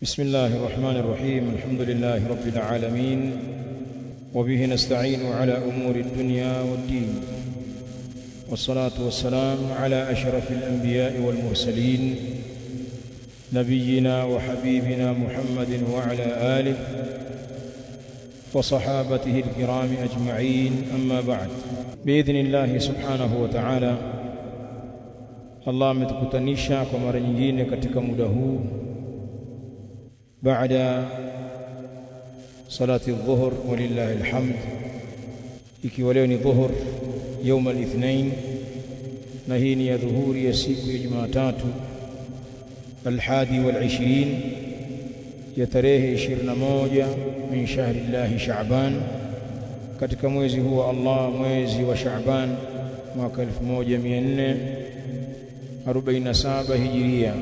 بسم الله الرحمن الرحيم الحمد لله رب العالمين وبه نستعين على أمور الدنيا والدين والصلاة والسلام على أشرف الأنبياء والمرسلين نبينا وحبيبنا محمد وعلى آله وصحابته الكرام أجمعين أما بعد بإذن الله سبحانه وتعالى Allah ametukutanisha kwa mara nyingine katika muda huu baada salati dhuhur walillahi alhamd ikiwa leo ni dhuhur يوم الاثنين na hii ni ya dhuhuri ya siku ya Jumatatu alhadi wal ya tarehe 21 min shahri llahi Shaaban katika mwezi huu wa Allah mwezi wa Shaaban mwaka 1447 hijiria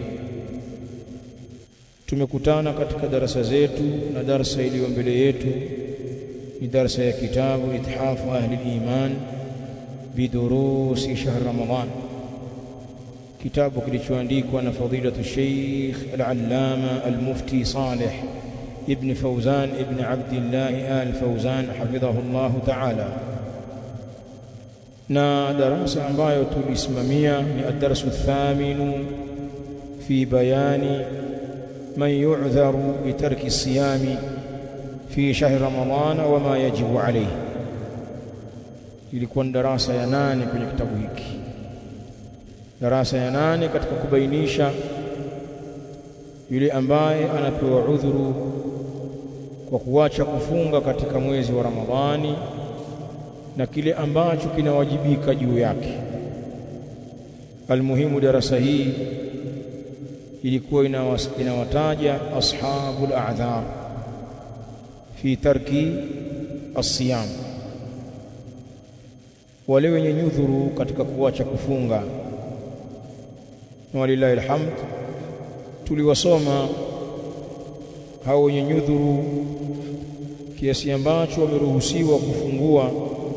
tumekutana katika darasa zetu na darasa iliyo mbele yetu ni darasa ya kitabu ithafu ahli iman bidurusi shahr ramadan kitabu kilichoandikwa na fadilatu Sheikh al-Allama al-Mufti Saleh ibn Fawzan ibn Abdullah al-Fawzan hafidhahu Allah ta'ala na darasa ambayo tulisimamia ni ad-darsu ath-thaminu fi bayani man yu'dharu bi tarki as-siyami fi shahr ramadan wa ma yajibu alayhi ilikuwa ni darasa ya nane kwenye kitabu hiki darasa ya nane katika kubainisha yule ambaye anapewa udhuru kwa kuacha kufunga katika mwezi wa Ramadhani na kile ambacho kinawajibika juu yake almuhimu darasa hii ilikuwa inawataja ashabul a'dhar fi tarki as-siyam wale wenye nyudhuru katika kuacha kufunga na walillahi alhamd tuliwasoma hao wenye nyudhuru kiasi ambacho wameruhusiwa kufungua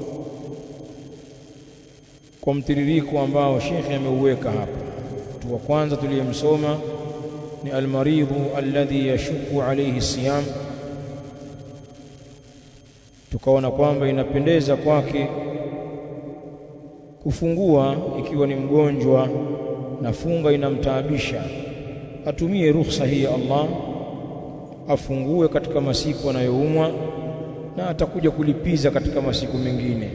kwa mtiririko ambao shekhe ameuweka hapa mtu wa kwanza tuliyemsoma ni almaridhu alladhi yashuku alayhi siyam tukaona kwamba inapendeza kwake kufungua ikiwa ni mgonjwa na funga inamtaabisha atumie ruhusa hii ya Allah afungue katika masiku anayoumwa na atakuja kulipiza katika masiku mengine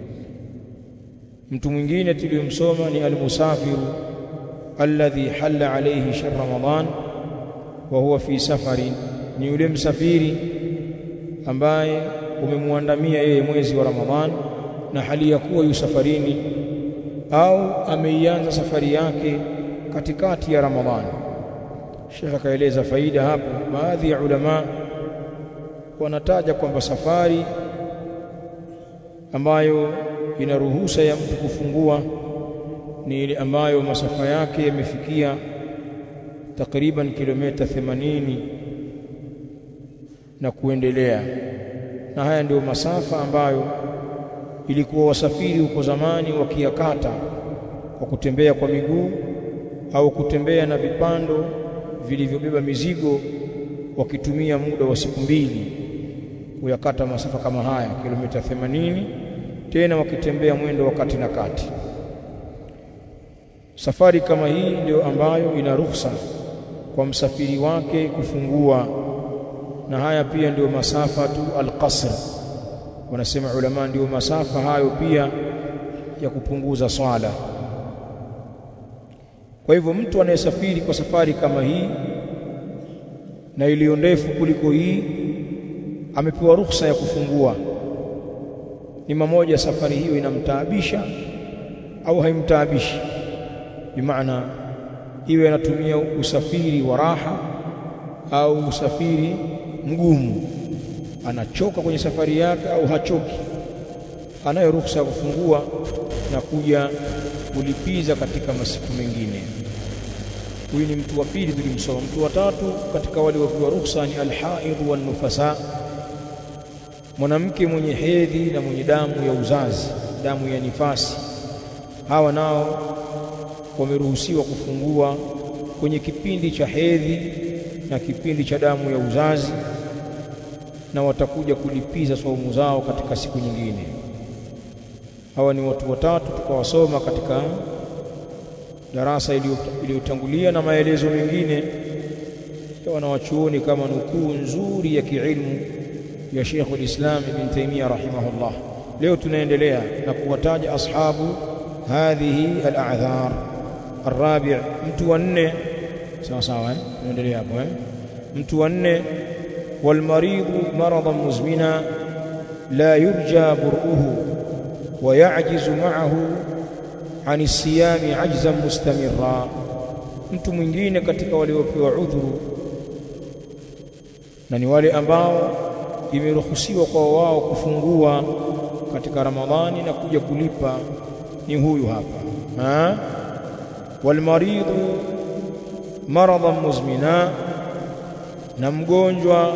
mtu mwingine tuliyomsoma ni almusafiru alladhi halla alayhi shahr ramadan wa huwa fi safari ni yule msafiri ambaye umemwandamia yeye mwezi wa Ramadhan na hali ya kuwa yu safarini au ameianza safari yake katikati ya Ramadhani. Sheikh akaeleza faida hapo. Baadhi ya ulama wanataja kwamba safari ambayo ina ruhusa ya mtu kufungua ni ile ambayo masafa yake yamefikia takriban kilomita 80 na kuendelea, na haya ndio masafa ambayo ilikuwa wasafiri huko zamani wakiyakata kwa kutembea kwa miguu au kutembea na vipando vilivyobeba mizigo wakitumia muda wa siku mbili kuyakata masafa kama haya kilomita 80 tena wakitembea mwendo wa kati na kati safari kama hii ndio ambayo ina ruhusa kwa msafiri wake kufungua na haya pia ndio masafa tu alqasr wanasema ulama ndio masafa hayo pia ya kupunguza swala kwa hivyo mtu anayesafiri kwa safari kama hii na iliyo ndefu kuliko hii amepewa ruhusa ya kufungua ni mamoja safari hiyo inamtaabisha au haimtaabishi bimaana iwe anatumia usafiri wa raha au usafiri mgumu anachoka kwenye safari yake au hachoki anayo ruhusa ya kufungua na kuja kulipiza katika masiku mengine huyu ni mtu wa pili tulimsoma mtu wa tatu katika wale wapewa ruhusa ni alhaidhu wan nufasa mwanamke mwenye hedhi na mwenye damu ya uzazi damu ya nifasi hawa nao wameruhusiwa kufungua kwenye kipindi cha hedhi na kipindi cha damu ya uzazi na watakuja kulipiza saumu zao katika siku nyingine. Hawa ni watu watatu tukawasoma katika darasa iliyotangulia na maelezo mengine ya wanawachuoni kama nukuu nzuri ya kiilmu ya Sheikh al-Islam Ibn Taymiyyah rahimahullah. Leo tunaendelea na kuwataja ashabu hadhihi al-a'dhar. Arabi' mtu wa nne sawa sawa, eh? Tunaendelea hapo eh? Mtu wa nne walmaridhu maradan muzmina la yurja bur'uhu wa ya'jizu ma'ahu ani siyami ajzan mustamirra. Mtu mwingine katika waliopewa udhuru na ni wale ambao imeruhusiwa kwa wao kufungua katika Ramadhani na kuja kulipa ni huyu hapa ha? walmaridhu maradan muzmina, na mgonjwa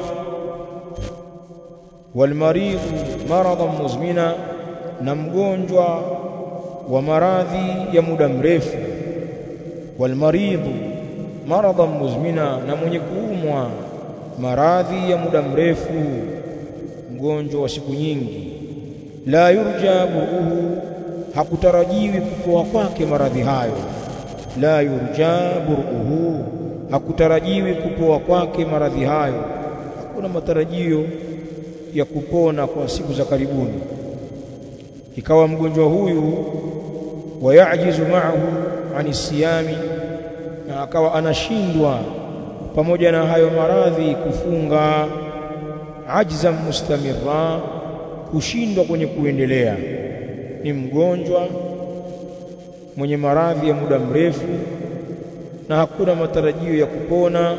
walmaridhu maradan muzmina, na mgonjwa wa maradhi ya muda mrefu. Walmaridhu maradan muzmina, na mwenye kuumwa maradhi ya muda mrefu, mgonjwa wa siku nyingi. La yurja buruhu, hakutarajiwi kupoa kwake maradhi hayo. La yurja buruhu, hakutarajiwi kupoa kwake maradhi hayo. Hakuna matarajio ya kupona kwa siku za karibuni. Ikawa mgonjwa huyu wayajizu ma'ahu ani siyami, na akawa anashindwa pamoja na hayo maradhi kufunga, ajzan mustamirra, kushindwa kwenye kuendelea. Ni mgonjwa mwenye maradhi ya muda mrefu na hakuna matarajio ya kupona,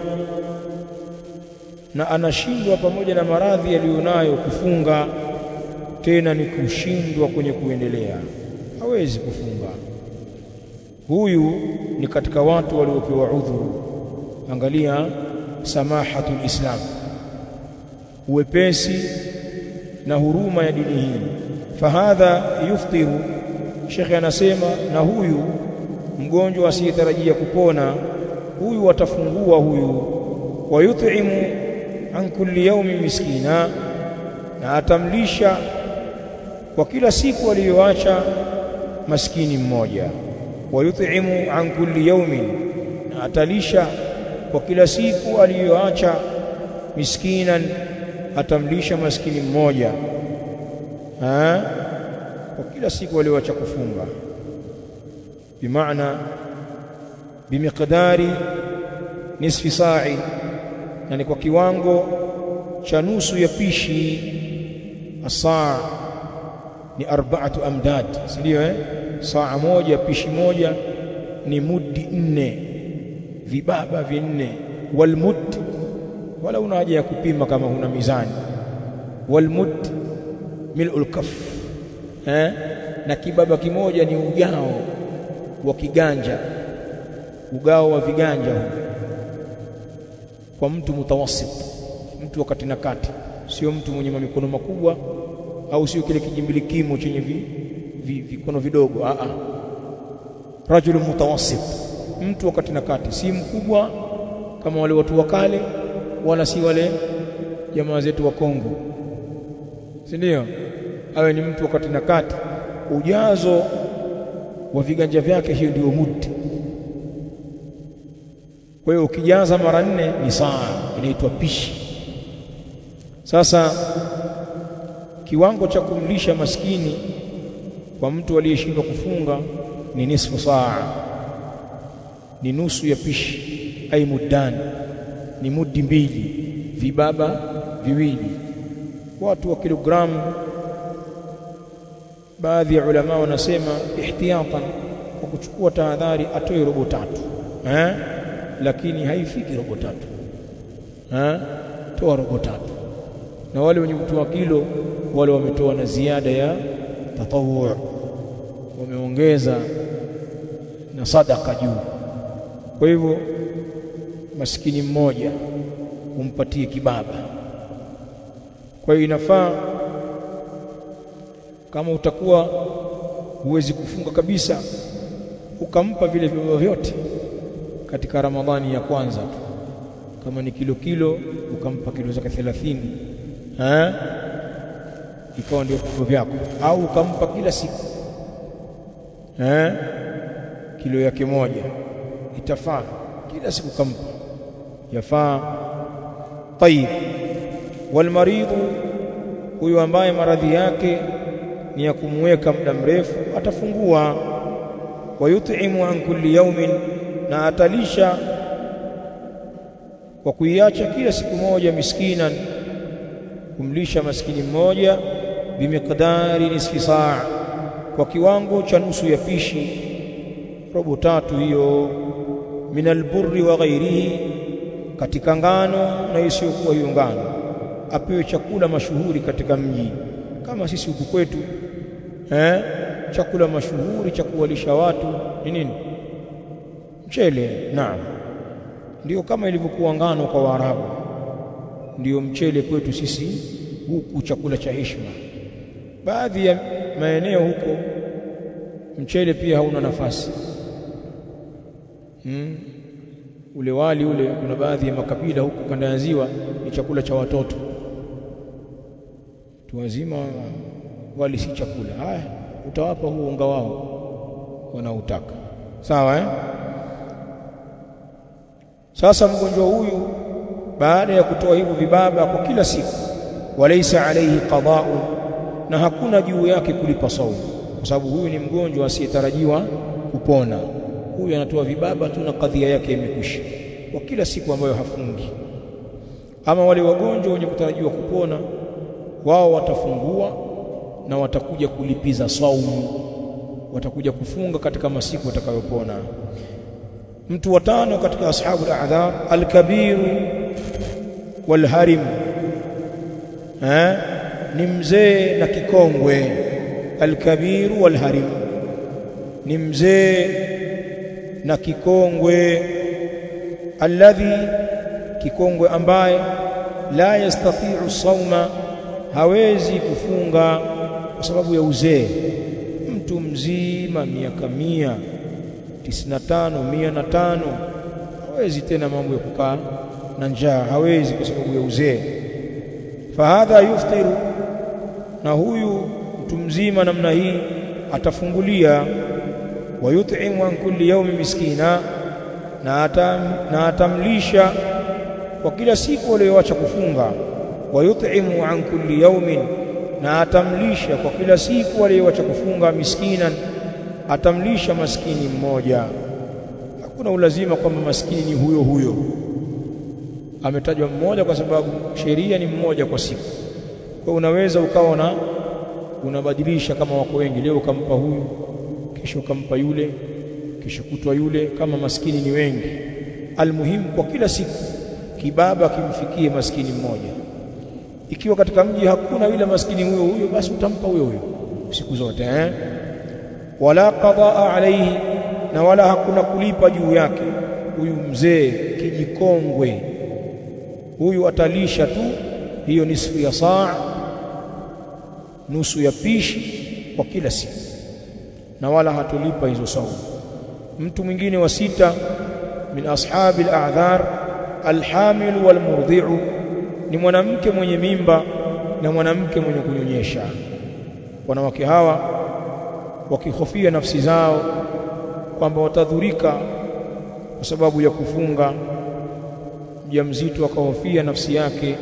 na anashindwa pamoja na maradhi yaliyonayo kufunga, tena ni kushindwa kwenye kuendelea, hawezi kufunga. Huyu ni katika watu waliopewa udhuru. Angalia samahatul Islam, uwepesi na huruma ya dini hii. Fahadha yuftiru, shekhe anasema, na huyu mgonjwa asiyetarajia kupona, huyu atafungua huyu. Wayut'imu an kulli yaumin miskina, na atamlisha kwa kila siku aliyoacha maskini mmoja. Wayut'imu an kulli yaumin, na atalisha kwa kila siku aliyoacha miskinan, atamlisha maskini mmoja ha? kwa kila siku aliyoacha kufunga, bimaana bimiqdari nisfi sa'i, na ni kwa kiwango cha nusu ya pishi. Asaa ni arba'atu amdad, si ndio eh? Saa moja pishi moja ni mudi nne vibaba vinne. Walmud, wala una haja ya kupima kama huna mizani. Walmud mil'ul kaf eh? na kibaba kimoja ni ugao wa kiganja, ugao wa viganja huu kwa mtu mutawasit, mtu wa kati na kati, sio mtu mwenye mikono makubwa au sio kile kijimbilikimo chenye vi, vi, vikono vidogo. Aa, rajulun mutawasit mtu wakati na kati, si mkubwa kama wale watu wa kale, wala si wale jamaa zetu wa Kongo, si ndio? Awe ni mtu wakati na kati, ujazo wa viganja vyake, hiyo ndio mudi. Kwa hiyo ukijaza mara nne ni saa, inaitwa pishi. Sasa kiwango cha kumlisha maskini kwa mtu aliyeshindwa kufunga ni nisfu saa ni nusu ya pishi, ai muddani, ni mudi mbili, vibaba viwili, watu wa kilogramu. Baadhi ya ulama wanasema ihtiyatan, kwa kuchukua tahadhari, atoe robo tatu eh? Lakini haifiki robo tatu eh? Toa robo tatu, na wale wenye kutoa kilo wale wametoa na ziada ya tatawwu, wameongeza na sadaka juu kwa hivyo maskini mmoja umpatie kibaba. Kwa hiyo inafaa kama utakuwa huwezi kufunga kabisa, ukampa vile vibaba vyote katika Ramadhani ya kwanza tu, kama ni kilo kilo ukampa kilo zake 30 eh ikawa ndio vipimo vyako au ukampa kila siku eh kilo yake moja itafaa kila siku kampa yafaa tayib walmaridhu huyu ambaye maradhi yake ni ya kumweka muda mrefu atafungua wayut'imu an kulli yawmin na atalisha kwa kuiacha kila siku moja miskinan kumlisha maskini mmoja bimiqdari nisfi saa kwa kiwango cha nusu ya pishi robo tatu hiyo min alburri wa ghairihi katika ngano na isiyokuwa hiyo ngano apewe chakula mashuhuri katika mji kama sisi huku kwetu eh chakula mashuhuri cha kuwalisha watu ni nini mchele naam ndio kama ilivyokuwa ngano kwa Waarabu ndio mchele kwetu sisi huku chakula cha heshima baadhi ya maeneo huko mchele pia hauna nafasi hmm. ule wali ule kuna baadhi ya makabila huko kanda ya ziwa ni chakula cha watoto tu wazima wali si chakula haya utawapa huo unga wao wanautaka sawa eh sasa mgonjwa huyu baada ya kutoa hivyo vibaba kwa kila siku walaysa alayhi qada'un na hakuna juu yake kulipa saumu kwa sababu huyu ni mgonjwa asiyetarajiwa kupona huyu anatoa vibaba tu na kadhia yake imekwisha kwa kila siku ambayo hafungi ama wale wagonjwa wenye kutarajiwa kupona wao watafungua na watakuja kulipiza saumu watakuja kufunga katika masiku watakayopona mtu wa tano katika ashabu al-a'dhar al-kabir wal-harim eh ni mzee na kikongwe al-kabir wal-harim ni mzee na kikongwe alladhi kikongwe ambaye la yastati'u sauma hawezi kufunga kwa sababu ya uzee mtu mzima miaka mia tisini na tano mia na tano hawezi tena mambo ya kukaa na njaa hawezi kwa sababu ya uzee fahadha yuftiru na huyu mtu mzima namna hii atafungulia wayut'imu an kulli yawmi miskina na, atam, na atamlisha kwa kila siku aliyoacha kufunga wayut'imu an kulli yawmin na atamlisha kwa kila siku aliyoacha kufunga miskinan atamlisha maskini mmoja hakuna ulazima kwamba maskini ni huyo huyo ametajwa mmoja kwa sababu sheria ni mmoja kwa siku kwa unaweza ukawa na unabadilisha kama wako wengi leo ukampa huyu kesho ukampa yule kesho kutwa yule kama maskini ni wengi almuhimu kwa kila siku kibaba kimfikie maskini mmoja ikiwa katika mji hakuna yule maskini huyo huyo basi utampa huyo huyo siku zote eh wala qadaa alayhi na wala hakuna kulipa juu yake huyu mzee kijikongwe huyu atalisha tu hiyo nisfu ya saa nusu ya pishi kwa kila siku na wala hatulipa hizo saumu mtu mwingine wa sita min ashabi al-a'dhar al-hamil wal-murdi'u ni mwanamke mwenye mimba na mwanamke mwenye kunyonyesha wanawake hawa wakihofia nafsi zao kwamba watadhurika kwa sababu ya kufunga mjamzito akahofia nafsi yake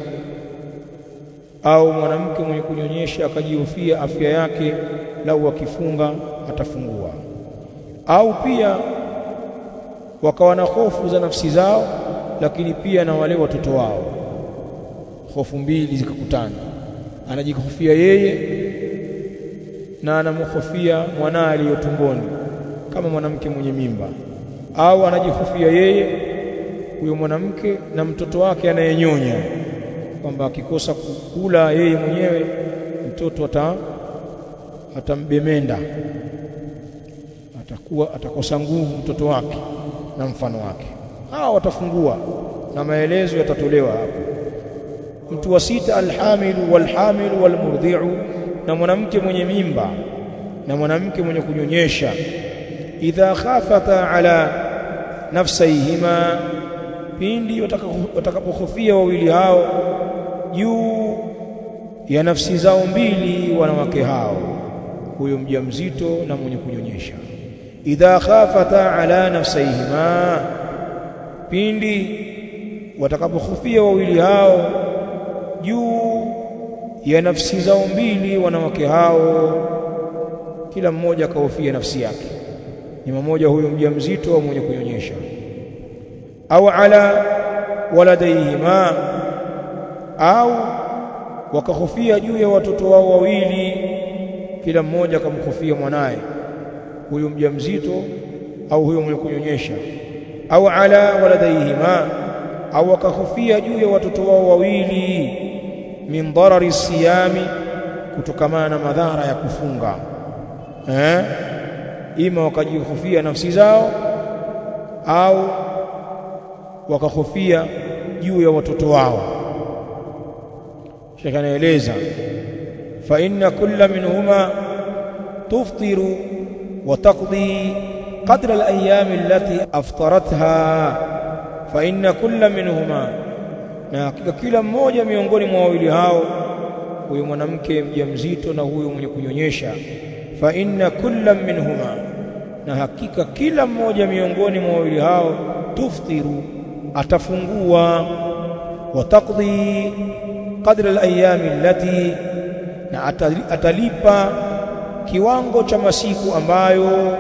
au mwanamke mwenye kunyonyesha akajihofia afya yake lau akifunga atafungua au pia wakawa na hofu za nafsi zao lakini pia na wale watoto wao hofu mbili zikakutana anajihofia yeye na anamhofia mwanae aliyotumboni kama mwanamke mwenye mimba au anajihofia yeye huyo mwanamke na mtoto wake anayenyonya kwamba akikosa kukula yeye mwenyewe mtoto ata atambemenda atakuwa atakosa nguvu mtoto wake na mfano wake hawa watafungua na maelezo yatatolewa hapo mtu wa sita alhamilu walhamilu walmurdi'u na mwanamke mwenye mimba na mwanamke mwenye kunyonyesha idha khafata ala nafsayhima pindi watakapohofia wawili hao juu ya nafsi zao mbili wanawake hao huyo mjamzito na mwenye kunyonyesha idha khafata ala nafsayhima pindi watakapohofia wawili hao juu ya nafsi zao mbili wanawake hao kila mmoja akahofia nafsi yake ni mmoja huyo mjamzito au mwenye kunyonyesha au ala waladaihima au wakahofia juu ya watoto wao wawili kila mmoja akamhofia mwanaye huyo mjamzito au huyo mwenye kunyonyesha au ala waladaihima au wakahofia juu ya watoto wao wawili min darari siyami kutokamana na madhara ya kufunga eh ima wakajihofia nafsi zao au wakahofia juu ya watoto wao Sheikh anaeleza fa inna kulla minhuma tuftiru wa taqdi qadra al-ayyam allati aftaratha fa inna kulla minhuma na hakika kila mmoja miongoni mwa wawili hao huyo mwanamke mjamzito na huyo mwenye kunyonyesha fa inna kulla minhuma na hakika kila mmoja miongoni mwa wawili hao tuftiru atafungua wa taqdi qadra al-ayami allati na atalipa kiwango cha masiku ambayo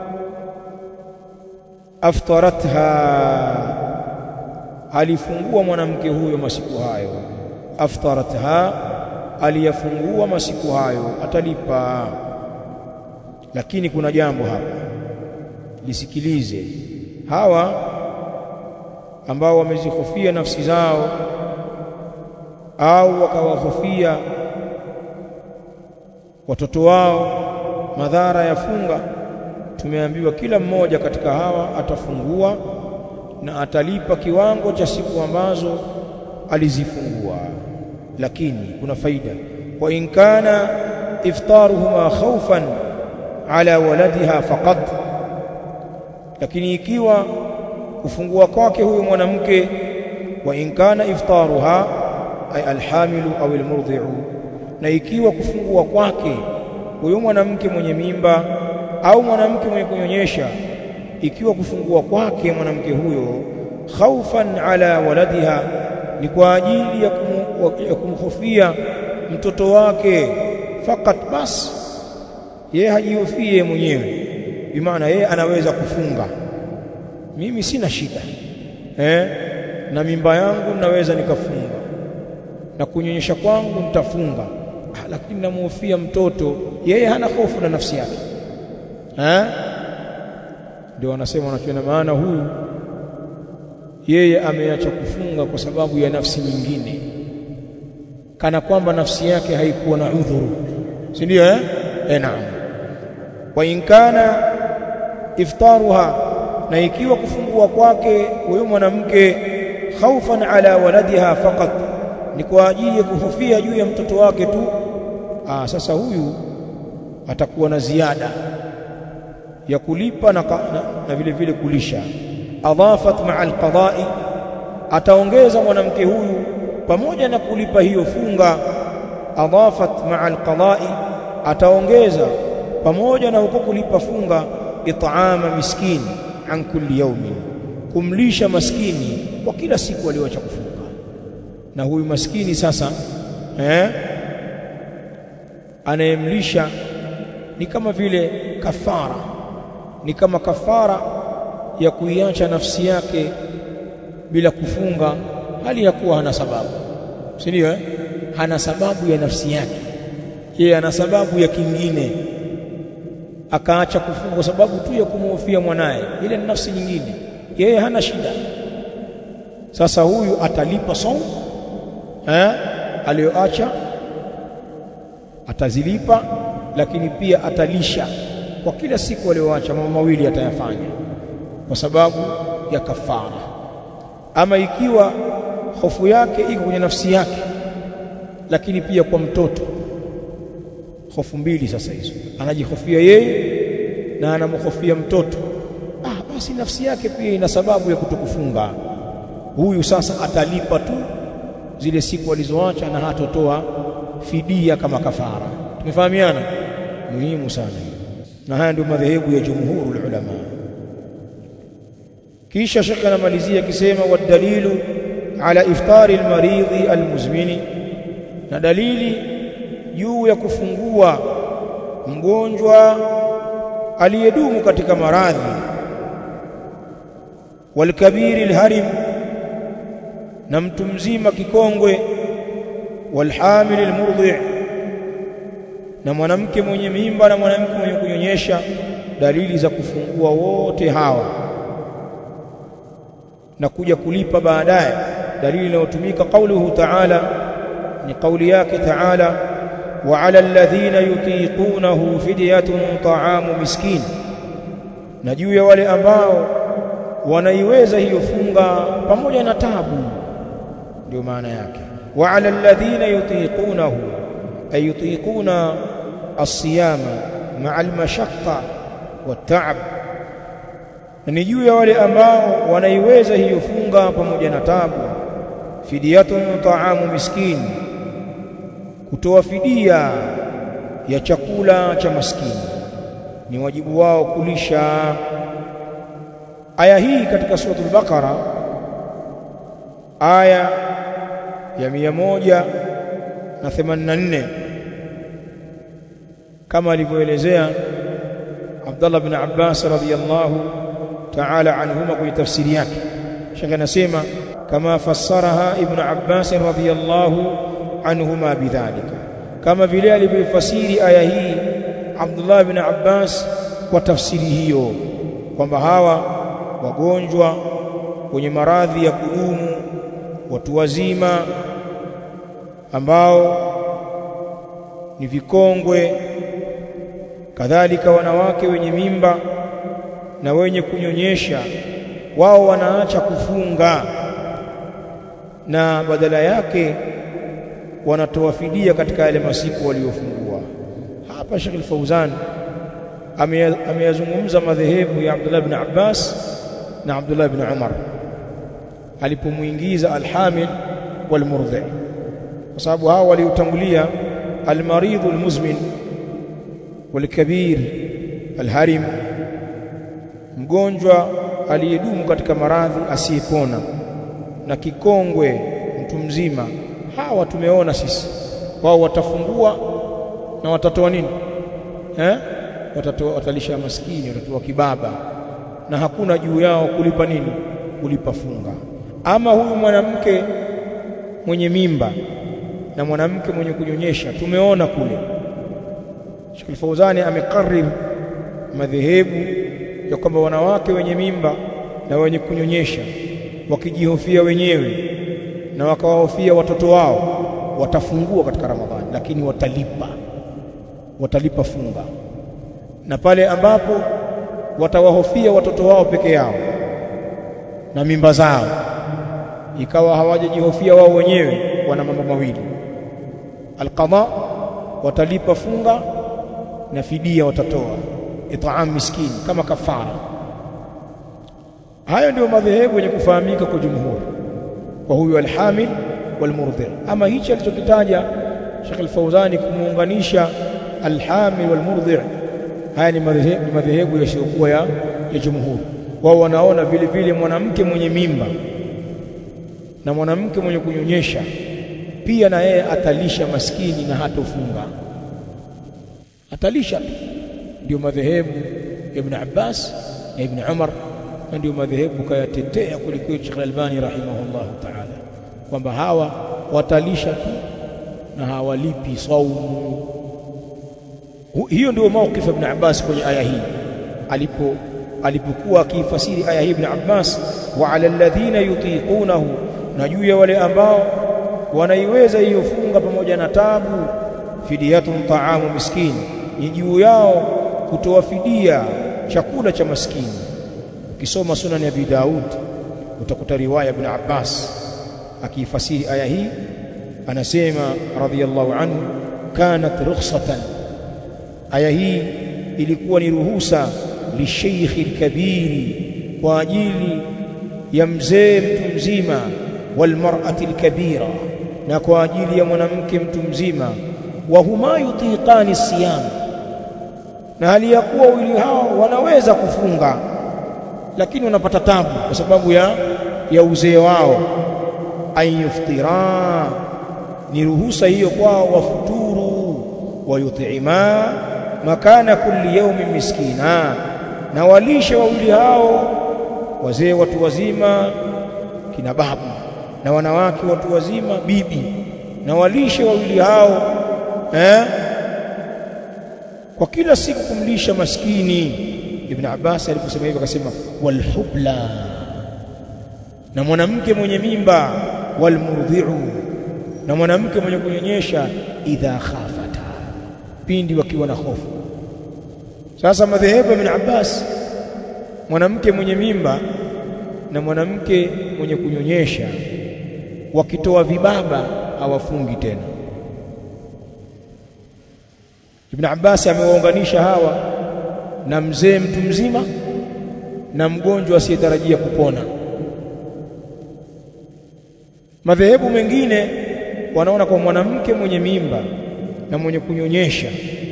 aftaratha alifungua mwanamke huyo masiku hayo aftaratha aliyafungua masiku hayo atalipa lakini kuna jambo hapa lisikilize hawa ambao wamezihofia nafsi zao au wakawahofia watoto wao madhara ya funga tumeambiwa kila mmoja katika hawa atafungua na atalipa kiwango cha siku ambazo alizifungua lakini kuna faida wa in kana iftaruhuma khawfan ala waladiha faqat lakini ikiwa kufungua kwake huyo mwanamke wa in kana iftaruha ay alhamilu au almurdi'u na ikiwa kufungua kwake huyo mwanamke mwenye mimba au mwanamke mwenye kunyonyesha ikiwa kufungua kwake mwanamke huyo khaufan ala waladiha ni kwa ajili ya, kum, ya kumhofia mtoto wake fakat bas yeye hajihofie mwenyewe bimaana yeye anaweza kufunga mimi sina shida eh na mimba yangu naweza nikafunga na kunyonyesha kwangu nitafunga ah, lakini namhofia mtoto yeye hana hofu na nafsi yake eh ndio wanasema wanakiona maana huyu yeye ameacha kufunga kwa sababu ya nafsi nyingine kana kwamba nafsi yake haikuwa na udhuru si ndio eh eh naam wa in kana iftaruha na ikiwa kufungua kwake huyo mwanamke khaufan ala waladiha faqat ni kwa ajili ya kuhofia juu ya mtoto wake tu ah sasa huyu atakuwa na ziada ya kulipa na, na, na vile vile kulisha adhafat ma'a alqada'i ataongeza mwanamke huyu pamoja na kulipa hiyo funga adhafat ma'a alqada'i ataongeza pamoja na huko kulipa funga it'ama miskini an kulli yawmin kumlisha maskini kwa kila siku aliyoacha kufunga na huyu maskini sasa eh anayemlisha ni kama vile kafara ni kama kafara ya kuiacha nafsi yake bila kufunga hali ya kuwa hana sababu si ndio eh? hana sababu ya nafsi yake yeye ana sababu ya kingine akaacha kufunga kwa sababu tu ya kumhofia mwanaye ile ni nafsi nyingine yeye hana shida sasa huyu atalipa saumu eh aliyoacha atazilipa lakini pia atalisha kwa kila siku aliyoacha mambo mawili atayafanya kwa sababu ya kafara ama ikiwa hofu yake iko kwenye nafsi yake lakini pia kwa mtoto hofu mbili sasa hizo anajihofia yeye na anamhofia mtoto ah basi nafsi yake pia ina sababu ya kutokufunga huyu sasa atalipa tu zile siku alizoacha na hatotoa fidia kama kafara tumefahamiana muhimu sana na haya ndio madhehebu ya jumhurul ulama kisha shekhe anamalizia akisema wadalilu ala iftari almaridhi almuzmini na dalili juu ya kufungua mgonjwa aliyedumu katika maradhi walkabiri alharim na mtu mzima kikongwe walhamil almurdhi na mwanamke mwenye mimba na mwanamke mwenye kunyonyesha dalili za kufungua wote hawa na kuja kulipa baadaye dalili inayotumika kauluhu ta'ala ni kauli yake ta'ala wa 'ala alladhina yutiqunahu fidyatun ta'amu miskin na juu ya wale ambao wanaiweza hiyo funga pamoja na tabu ndio maana yake wa 'ala alladhina yutiqunahu ay yutiquna as-siyama ma'a al-mashaqqa wat-ta'ab na ni juu ya wale ambao wanaiweza hiyo funga pamoja na tabu fidiyatun ta'amu miskini kutoa fidia ya chakula cha maskini ni wajibu wao kulisha aya hii katika suratul baqara aya ya mia moja na themanini na nne kama alivyoelezea Abdullah bin Abbas radhiyallahu ta'ala anhuma kwenye tafsiri yake shaka anasema kama fassaraha ibn Abbas radhiyallahu anhuma bidhalika kama vile alivyofasiri aya hii Abdullah bin Abbas kwa tafsiri hiyo kwamba hawa wagonjwa wenye maradhi ya kudumu watu wazima ambao ni vikongwe kadhalika wanawake wenye mimba na wenye kunyonyesha wao wanaacha kufunga na badala yake wanatoa fidia katika yale masiku waliofungua hapa Sheikh Al-Fauzan ameyazungumza madhehebu ya Abdullah ibn Abbas na Abdullah ibn Umar alipomuingiza alhamil walmurdhi kwa sababu hao waliotangulia almaridhu almuzmin walkabir alharim mgonjwa aliyedumu katika maradhi asiyepona na kikongwe mtu mzima hawa tumeona sisi wao watafungua na watatoa nini eh watatoa watalisha maskini watatoa kibaba na hakuna juu yao kulipa nini kulipa funga ama huyu mwanamke mwenye mimba na mwanamke mwenye kunyonyesha tumeona kule Sheikh Al-Fauzani amekarrir madhehebu ya kwamba wanawake wenye mimba na wenye kunyonyesha wakijihofia wenyewe na wakawahofia watoto wao watafungua katika Ramadhani lakini watalipa watalipa funga na pale ambapo watawahofia watoto wao peke yao na mimba zao ikawa hawajajihofia wao wenyewe wana mambo mawili alqada watalipa funga na fidia watatoa itaam miskini kama kafara hayo ndio madhehebu yenye kufahamika kwa jumhur kwa huyu alhamil walmurdhi ama hichi alichokitaja Sheikh Al-Fauzani kumuunganisha alhamil walmurdhi haya ni madhehebu yasiyokuwa ya, ya jumhur wao wanaona vile vile mwanamke mwenye mimba na mwanamke mwenye kunyonyesha pia na yeye atalisha maskini na hatofunga atalisha tu ndio madhehebu ya Ibn Abbas na Ibn Umar na ndio madhehebu kayatetea kulikweli Sheikh Albani rahimahullah ta'ala kwamba hawa watalisha tu na hawalipi saumu hiyo ndio mawqif Ibn Abbas kwenye aya hii alipo alipokuwa akifasiri aya hii Ibn Abbas wa ala alladhina yutiqunahu na juu ya wale ambao wanaiweza hiyo funga pamoja na tabu fidiyatun ta'amu miskini ni juu yao kutoa fidia chakula cha maskini ukisoma sunan ya Abi Daud utakuta riwaya Ibn Abbas akifasiri aya hii anasema radhiyallahu anhu kanat rukhsatan aya hii ilikuwa ni ruhusa lisheikhi alkabiri kwa ajili ya mzee mtu mzima walmar'ati alkabira na kwa ajili ya mwanamke mtu mzima wa huma yutiqani siyam na hali ya kuwa wawili hao wanaweza kufunga lakini wanapata tabu kwa sababu ya ya uzee wao ayuftira ni ruhusa hiyo kwao wafuturu wayutima makana kulli yawmin miskina na walishe wawili hao wazee watu wazima kina babu na wanawake watu wazima bibi na walishe wawili hao eh kwa kila siku kumlisha maskini ibn Abbas aliposema hivyo akasema walhubla na mwanamke mwenye mimba walmurdhi'u na mwanamke mwenye kunyonyesha idha khafata pindi wakiwa na hofu sasa madhehebu ibn Abbas mwanamke mwenye mimba na mwanamke mwenye kunyonyesha wakitoa vibaba hawafungi tena Ibn Abbas amewaunganisha hawa na mzee mtu mzima na mgonjwa asiyetarajia kupona madhehebu mengine wanaona kwa mwanamke mwenye mimba na mwenye kunyonyesha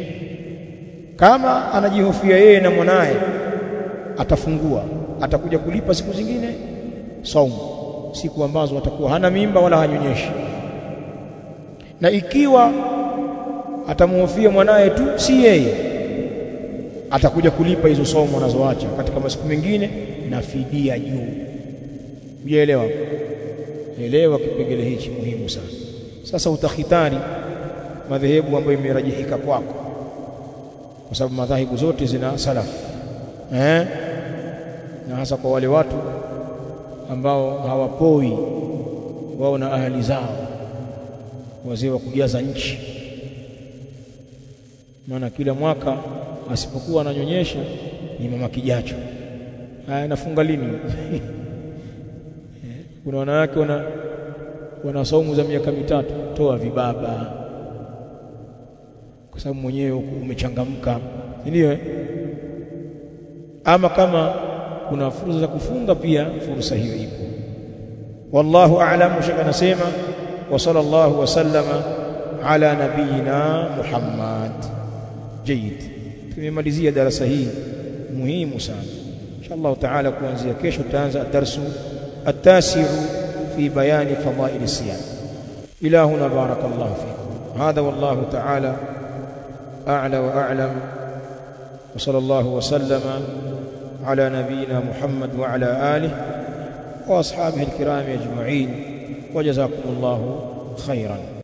kama anajihofia yeye na mwanaye atafungua atakuja kulipa siku zingine saumu siku ambazo atakuwa hana mimba wala hanyonyeshi na ikiwa atamhofia mwanaye tu si yeye atakuja kulipa hizo saumu anazoacha katika masiku mengine na fidia juu umeelewa elewa kipengele hichi muhimu sana sasa utakhitari madhehebu ambayo imerajihika kwako kwa sababu madhahibu zote zina salaf eh na hasa kwa wale watu ambao hawapoi wao na ahali zao wazee wa kujaza nchi maana kila mwaka asipokuwa ananyonyesha ni mama kijacho haya nafunga lini kuna wanawake wana wana saumu za miaka mitatu toa vibaba kwa sababu mwenyewe umechangamka ndio ama kama kuna fursa za kufunga pia fursa hiyo ipo wallahu a'lam shaka nasema wa sallallahu wasallama ala nabiyina Muhammad جيد tumemalizia darasa hii muhimu sana inshallah taala kuanzia kesho tutaanza darsu التاسع في بيان فضائل الصيام إلى هنا بارك الله فيكم هذا والله تعالى أعلى وأعلم وصلى الله وسلم على نبينا محمد وعلى آله وأصحابه الكرام أجمعين وجزاكم الله خيرا